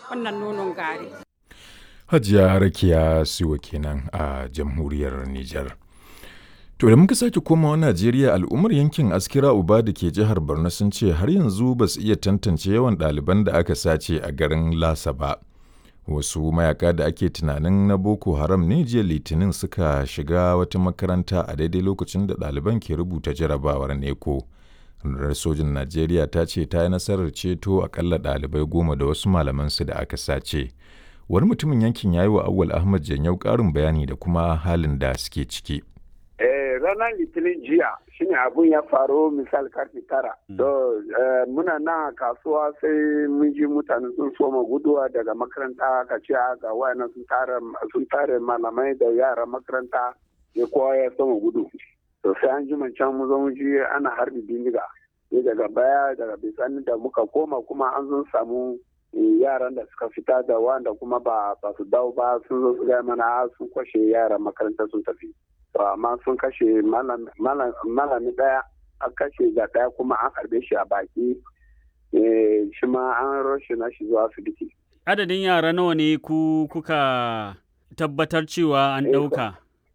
wannan nonon gari. Hajiya Rakiya Siwa kenan a jamhuriyar Nijar. To da muka sake komawa Najeriya al'ummar yankin Askira Uba da ke jihar Borno sun ce har yanzu ba su iya tantance yawan ɗaliban da aka sace a garin Lasa ba. Wasu mayaka da ake tunanin na Boko Haram ne jiya Litinin suka shiga wata makaranta a daidai lokacin da ɗaliban ke rubuta jarabawar neko. Rundunar sojin Najeriya ta ce ta yi nasarar ceto akalla ɗalibai goma da wasu malamansu da aka sace. Wani mutumin yankin ya yi wa Awwal Ahmad Janyau ƙarin bayani da kuma halin da suke ciki. ranar litinin jiya shine abun ya faru misal karfe tara. To muna na kasuwa sai mun ji mutane sun soma guduwa daga makaranta ka ce ga wayannan sun tare malamai da yara makaranta ya kowa ya soma gudu. To sai an ji can mu zo mu ji ana harbi bindiga. Sai daga baya daga bisani da muka koma kuma an zo samu yaran da suka fita da wanda kuma ba su dawo ba sun zo su gaya mana sun kwashe yaran makaranta sun tafi. amma sun kashe malami daya an kashe ga daya kuma an harbe shi a baki shi ma an roshe na shi zuwa asibiti. Adadin yara nawa ne ku kuka tabbatar cewa an ɗauka?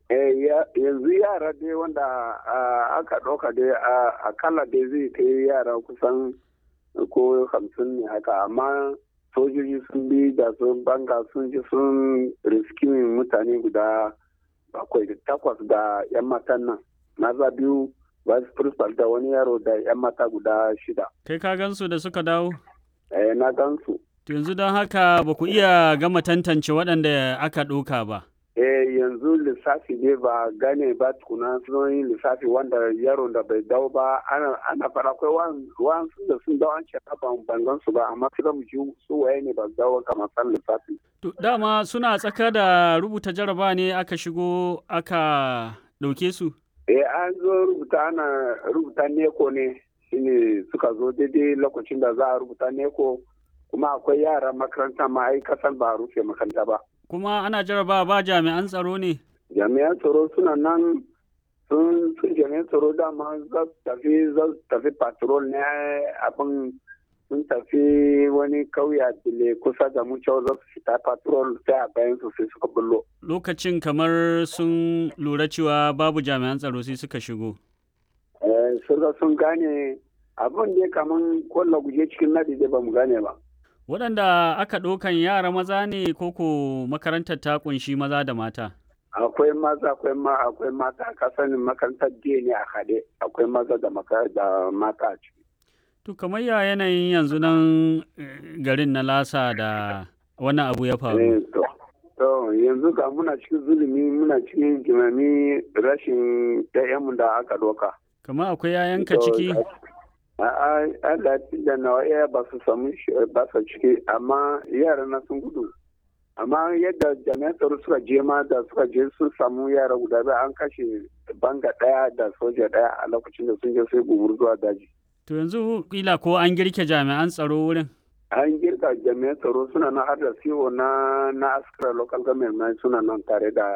yanzu yara dai wanda aka ɗauka dai akalla dai zai kai yara kusan ko hamsin ne haka amma sojoji sun bi da sun banga sun ji sun riskimin mutane guda bakwai da takwas da 'yan matan nan maza biyu vice principal da wani yaro da 'yan mata guda shida kai ka gansu da suka dawo eh na gansu yanzu don haka ba ku iya gama tantance waɗanda aka ɗauka ba eh yanzu lissafi ne ba gane ba tukuna sun yi lissafi wanda yaron da bai dawo ba ana ana fara akwai wa'ansu da sun dawo an ce ban bangan su ba amma sai mu ji su waye ne ba dawo kamar san lissafi to dama suna tsaka da rubuta jaraba ne aka shigo aka ɗauke su eh an zo rubuta ana rubuta neko ne shine suka zo daidai lokacin da za a rubuta neko kuma akwai yara makaranta ma ai kasan ba a rufe makaranta ba kuma ana jaraba ba jami'an tsaro ne jami'an tsaro suna nan sun sun jami'an tsaro dama za su tafi za su tafi patrol ne abin sun tafi wani kauya dile kusa da mu cewa za su fita patrol sai a bayan su sai suka bullo lokacin kamar sun lura cewa babu jami'an tsaro sai suka shigo eh sun sun gane abin da kaman kwallo guje cikin nadi da ba mu gane ba waɗanda aka ɗaukan yara maza ne koko makarantar ta kunshi maza da mata akwai maza akwai ma akwai mata ka sanin makarantar jiya ne a haɗe akwai maza da da mata a ciki to kamar ya yanayin yanzu nan garin na lasa da wannan abu ya faru to yanzu ga muna cikin zulumi muna cikin jimami rashin ɗayanmu da aka ɗauka kamar akwai yayanka ciki Allah da nawa iya ba su samu ba su ciki amma yara na sun gudu amma yadda jami'an tsaro suka je ma da suka je sun samu yara guda biyu an kashe banga daya da soja daya a lokacin da sun je sai gumur zuwa daji to yanzu kila ko an girke jami'an tsaro wurin an girka jami'an tsaro suna nan har da siwo na na askara local government suna nan tare da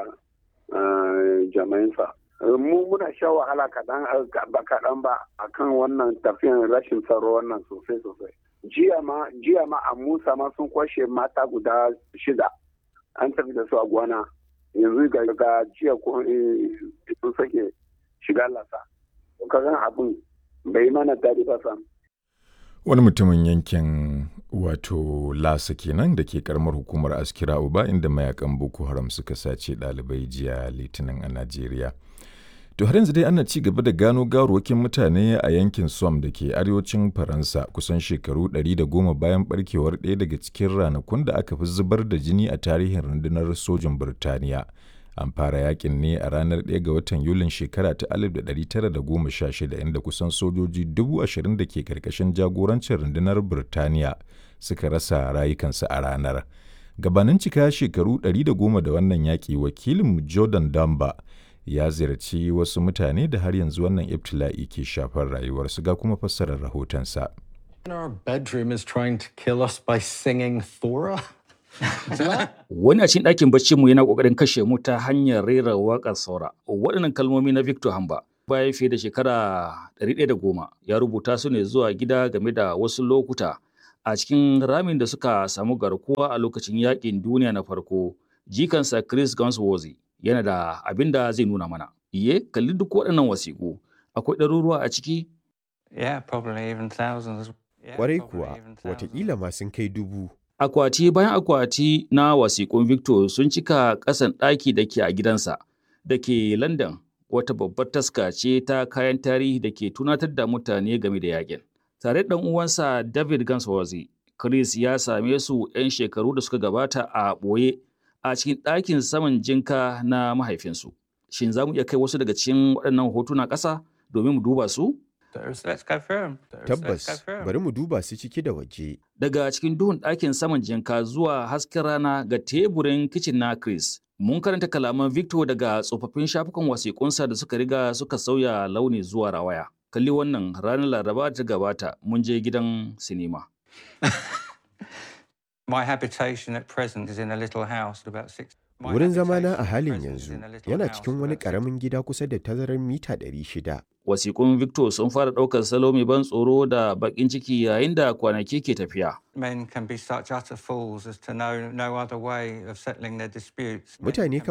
jami'an sa mu muna sha wahala kaɗan ba kaɗan ba akan wannan tafiyan rashin tsaro wannan sosai sosai jiya ma jiya ma a musa ma sun kwashe mata guda shida an tafi da su a gwana yanzu ga ga jiya ko sun sake shiga lasa kagan abin bai mana daɗi ba sam wani mutumin yankin wato lasa kenan da ke karamar hukumar askira uba inda mayakan boko haram suka sace ɗalibai jiya litinin a najeriya To har yanzu dai ana ci gaba da gano gawarwakin mutane a yankin Somme da ke arewacin Faransa kusan shekaru 110 bayan barkewar ɗaya daga cikin ranakun da aka fi zubar da jini a tarihin rundunar sojin Birtaniya. An fara yakin ne a ranar 1 ga watan Yulin shekara ta 1916 inda kusan sojoji 20,000 da ke karkashin jagorancin rundunar Birtaniya suka rasa rayukansu a ranar. Gabanin cika shekaru 110 da wannan yaƙi wakilin Jordan Damba ya ziyarci wasu mutane da har yanzu wannan ibtila'i ke shafar rayuwarsu ga kuma fassarar rahotonsa. Wani a cikin ɗakin baccinmu yana ƙoƙarin kashe mu ta hanyar rera waƙar saura. Waɗannan kalmomi na Victor Hamba bayan fiye da shekara 110 ya rubuta su ne zuwa gida game da wasu lokuta a cikin ramin da suka samu garkuwa a lokacin yakin duniya na farko jikansa Chris Gunsworthy yana da abin da zai nuna mana. Iye, kalli duk waɗannan wasiƙu, akwai ɗaruruwa a ciki? Yeah, probably even thousands. Yeah, Kwarai probably kuwa, even thousands. watakila ma sun kai dubu. Akwati bayan akwati na wasiƙun Victor sun cika ƙasan ɗaki da ke a gidansa da ke London wata babbar taska ce ta kayan tarihi da ke tunatar da mutane game da yakin. Tare da ɗan uwansa David Gunsworthy, Chris ya same su 'yan shekaru da suka gabata a ɓoye a cikin ɗakin saman jinka na mahaifinsu. Shin za mu iya kai wasu daga cikin waɗannan hotuna ƙasa domin mu duba su? Let's- Let's go through 'em. Let's- let's go Tabbas, through 'em. bari mu duba su ciki da waje. daga cikin duhun ɗakin saman jinka zuwa hasken rana ga teburin kicin na Chris. Mun karanta kalaman Victor daga tsofaffin shafukan wasiƙunsa da suka riga suka sauya launi zuwa rawaya. Kalli wannan ranar Laraba da ta gabata mun je gidan sinima. My habitation at present is in a little house at about six. My Wurin zamana habitation a at halin present is yanzu in a little yana house cikin at wani about six- ƙaramin gida kusa da tazarar mita 600. Wasiƙun Victor sun fara ɗaukar salo mai ban tsoro da baƙin ciki yayin da kwanaki ke tafiya. Men can be such utter fools as to know no other way of settling their disputes. Men Mutane can kan